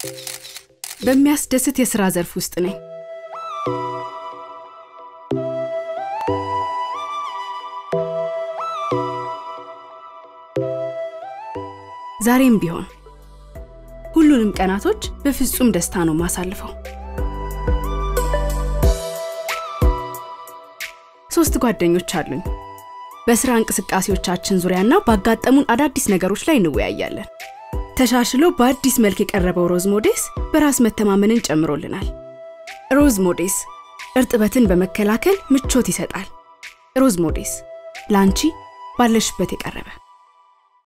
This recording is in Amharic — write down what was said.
በሚያስደስት የሥራ ዘርፍ ውስጥ ነኝ። ዛሬም ቢሆን ሁሉንም ቀናቶች በፍጹም ደስታ ነው ማሳልፈው። ሶስት ጓደኞች አሉኝ። በስራ እንቅስቃሴዎቻችን ዙሪያና ባጋጠሙን አዳዲስ ነገሮች ላይ እንወያያለን። ተሻሽሎ በአዲስ መልክ የቀረበው ሮዝ ሞዴስ በራስ መተማመንን ጨምሮልናል። ሮዝ ሞዴስ እርጥበትን በመከላከል ምቾት ይሰጣል። ሮዝ ሞዴስ ለአንቺ ባለሽበት የቀረበ